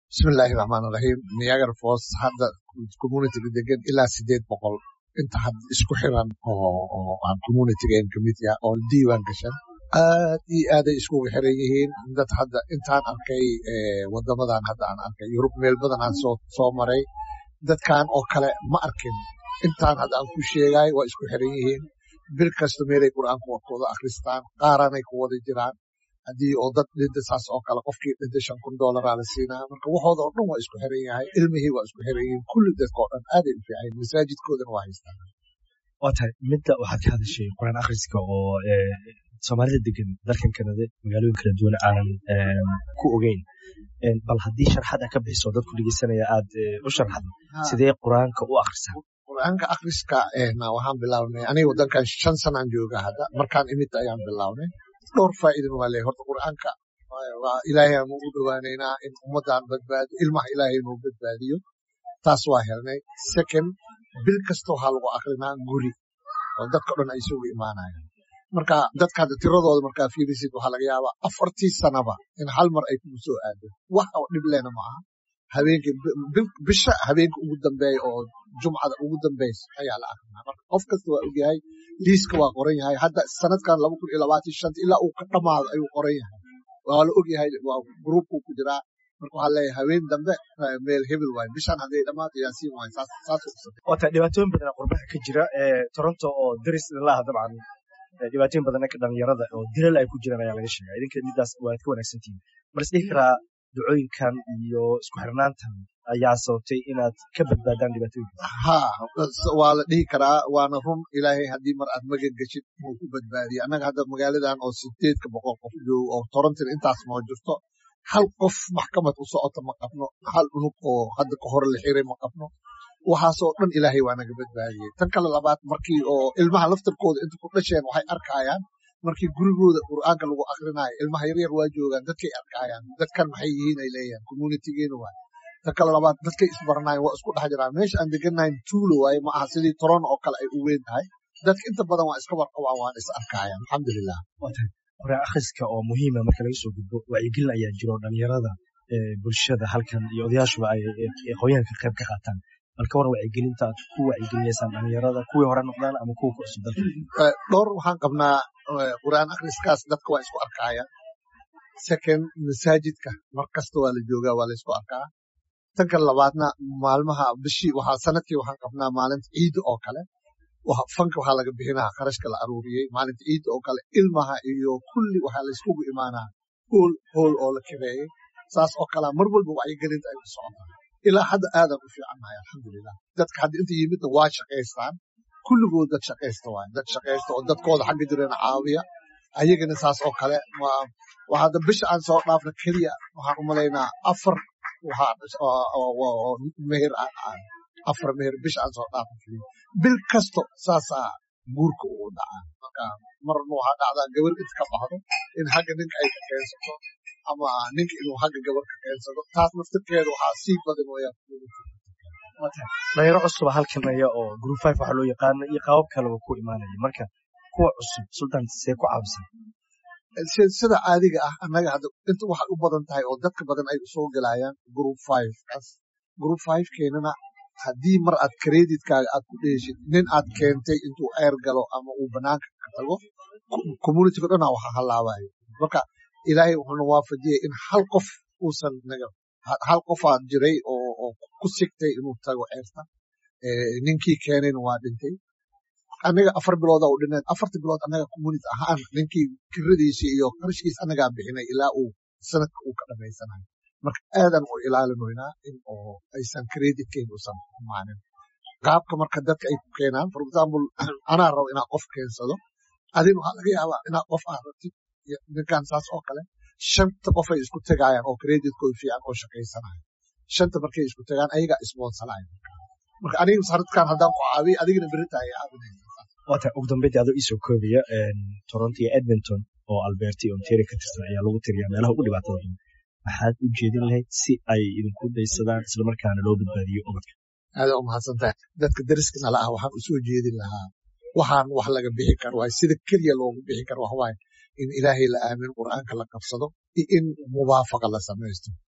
bismillaahi raxmaan raxiim niagara falls hadda communityga degan ilaa sideed boqol inta hadda isku xiran oo aan communitygan kamid yaha oo diiwaan gashan aad iyo aaday iskugu xiran yihiin dad hadda intaan arkay wadamadan hadda aan arkay yurub meel badan aan soo soo maray dadkan oo kale ma arkin intaan hadda aan ku sheegay waa isku xiran yihiin bil kasta meelay qur'aanku warkooda akhristaan qaaranay ku wada jiraan haddii oo dad dhinta saas oo kale qofkii dhinta shan kun dollaraa la siinaa marka waxooda oo dhan waa isku xiran yahay ilmihii waa isku xiran yihiin kulli dadka oo dhan aaday u fiican masaajidkoodana waa haystaan waa tahay midda waxaad ka hadashay quraan akhriska oo soomaalida degan dalkan kanada magaalooyin kala duwan aanan ku ogeyn bal haddii sharxad a ka bixiso dadku dhegeysanaya aad u sharxad sidee qur-aanka u akhrisaa qur-aanka akhriska waxaan bilaabnay aniga wadankan shan sanaan jooga hadda markaan imid ayaan bilaabnay dhowr faa'iidana waa leeyahay horta qur'aanka waa ilaahay aan ugu dhowaanaynaa in ummadan badbaadiyo ilmaha ilaahay inuu badbaadiyo taas waa helnay second bil kasta waxaa lagu akrinaa guri oo dadka dhan ay isugu imaanayaan marka dadka hadda tiradooda markaa fiirisid waxaa laga yaabaa afartii sanaba in hal mar ay kugu soo aado wax oo dhib lena ma aha habeenkii bisha habeenka ugu dambeeya oo jumcada ugu dambaysa ayaa la akrinaa marka qof kasta waa ogyahay liiska waa qoran yahay hadda sanadkan laba kun iyo labaatan shanta ilaa uu ka dhamaado ayuu qoran yahay waa la ogyahay waa gruubkuu ku jiraa marka waxaa leeyahay habeen dambe meel hebel waaye bishan hadday dhamaato yaasiin waaye saas saas waa tahay dhibaatooyin badan qurbaha ka jira toronto oo daris ilaha dabcan dhibaatooyin badan ka dhalinyarada oo dilal ay ku jiraan ayaa laga sheegaa idinka midaas waad ka wanaagsantihin mar isdhihi karaa ducooyinkan iyo isku xirnaantan ayaa sababtay inaad ka badbaadaan dhibaatooyinka ha waa la dhihi karaa waana run ilaahay haddii mar aad magan geshid wuu ku badbaadiya annaga hadda magaaladan oo sideedka boqol qof joogo oo torontina intaas noo jirto hal qof maxkamad u socota ma qabno hal unug oo hadda ka hore la xiray ma qabno waxaasoo dhan ilaahay waa naga badbaadiyey tan kale labaad markii oo ilmaha laftarkooda inta ku dhasheen waxay arkayaan markii gurigooda qur'aanka lagu akrinaayo ilmaha yaryar waa joogaan dadkay arkayaan dadkan maxay yihiin ay leeyahan communitygeena waay tan kale labaad dadkay isbaranayan waa isku dhex jiraan meesha aan deganayn tuulo waaye ma aha sidii toron oo kale ay u weyn tahay dadka inta badan waa iska warqabaan waana is arkayaan alxamdulilah quraan akhriska oo muhiima marka laga soo gudbo wacyigelin ayaa jiro dhalinyarada bulshada halkan iyo odayaashuba ay aqoonyahanka qayb ka qaataan bal ka waran wacyigelinta aad ku wacyigelinaysaan dhalinyarada kuwii hore noqdaan ama kuwa ku cusub dalka dhowr waxaan qabnaa qur'aan akhriskaas dadka waa isku arkaya second masaajidka mar kasta waa la joogaa waa la isku arkaa tan kale labaadna maalmaha bishii waxaa sanadkii waxaan qabnaa maalinta ciidda oo kale fanka waxaa laga bixinaa qarashka la aruuriyey maalinta ciidda oo kale ilmaha iyo kulli waxaa la iskugu imaanaa hool hool oo la kireeyey saas oo kalea mar walba wacyigelinta ay ku socotaa ilaa hadda aadan u fiicannahay alxamdulilah dadka hadda inta yimidna waa shaqaystaan kulligood dad shaqaysta waay dad shaqaysta oo dadkooda xagga jirana caawiya ayagana saas oo kale waa hadda bisha aan soo dhaafna keliya waxaan u malaynaa afar meher afar meher bisha aan soo dhaafna keliya bil kasto saasaa guurka ugu dhacaa marka marna waxaa dhacdaa gabar inta ka baxdo in xagga ninka ay ka keensato ama ninka inuu xagga gabar ka keensado taas naftirkeeda waxaa sii badan wayaan dhalinyaro cusuba halkanaya oo group five waxaa loo yaqaana iyo qaabab kaleba ku imaanaya marka kuwa cusub sultan see ku caawisan sida caadiga ah annaga hadda inta waxay u badan tahay oo dadka badan ay usoo gelayaan group five kaas group five keenana haddii mar aad kreditkaaga aad ku dheeshid nin aad keentay intuu eer galo ama uu banaanka ka tago communityga dhanaa waxa halaabayo marka ilaahay wuxuuna waafajiyey in hal qof uusan naga hal qofaa jiray oo ku sigtay inuu tago ceerta ninkii keenayna waa dhintay anaga afar bilooda u dhineed afarta bilood anaga community ahaan ninkii kiradiisii iyo qarashkiis anagaa bixinay ilaa uu sanadka uu ka dhamaysanayo marka aadan u ilaalinoynaa in oo aysan creditkeena usan humaanin qaabka marka dadka ay ku keenaan for example anaa rabo inaa qof keensado adin waxaa laga yaabaa inaa qof aad rabtid ninkan saas oo kale shanta qof ay isku tagaayaan oo creditkooda fiican oo shaqaysanayo shanta markay isku tagaan ayagaa isboonsanayo marka aniga sanadkan haddaan ku caawiy adigana berita ay caawinaysa waata ugu dambeydii adoo iisoo koobaya toronto iyo edmonton oo alberta iyo ontario ka tirsan ayaa lagu tiriyaa meelaha ugu dhibaatada badan maxaad u jeedin lahayd si ay idinku daysadaan islamarkaana loo badbaadiyo ubadka aada u mahadsantahay dadka dariska nala ah waxaan usoo jeedin lahaa waxaan wax laga bixi karo waay sida keliya loogu bixi karo waxawaaye in ilaahay la aamin qur'aanka la qabsado iyo in mubaafaqa la samaysto